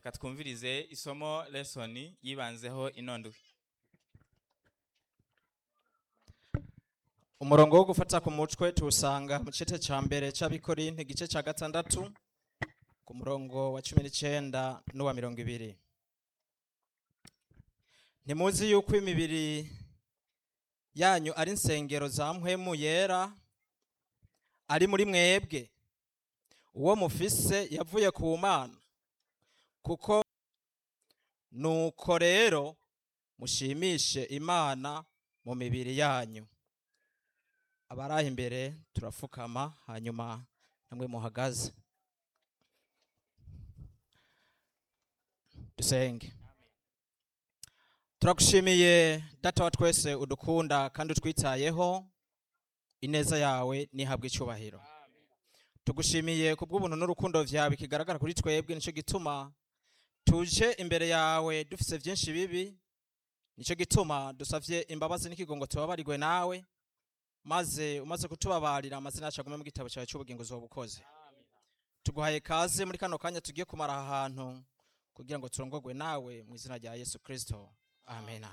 reka twumvirize isomo lesoni yibanzeho inondwi umurongo wo gufata ku mutwe tuwusanga mu gice cya mbere cy'abikorinte igice cya gatandatu ku murongo wa cumi n'icyenda n'uwa mirongo ibiri ntimuzi yuko imibiri yanyu ari insengero za mpwemu yera ari muri mwebwe uwo mufise yavuye ku mana kuko nuko rero mushimishe imana mu mibiri yanyu abari imbere turapfukama hanyuma namwe muhagaze dusenge turagushimiye data wa twese udukunda kandi utwitayeho ineza yawe nihabwa icyubahiro tugushimiye ku bw'ubuntu n'urukundo byawe kigaragara kuri twebwe nicyo gituma tuje imbere yawe dufise byinshi bibi nicyo gituma dusavye imbabazi n'ikigongo tubabarirwe nawe maze umaze kutubabarira amazina yacu agume mu gitabo cyawe cy'ubugingo uzoba ukoze tuguhaye kaze muri kano kanya tugiye kumara aha hantu kugira ngo turongorwe nawe mu izina rya yesu kirisito amena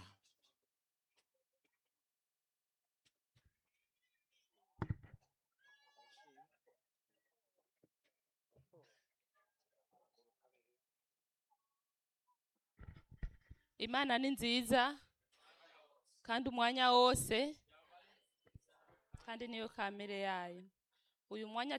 imana ni nziza kandi umwanya wose kandi niyo kamere yayo uyu mwanya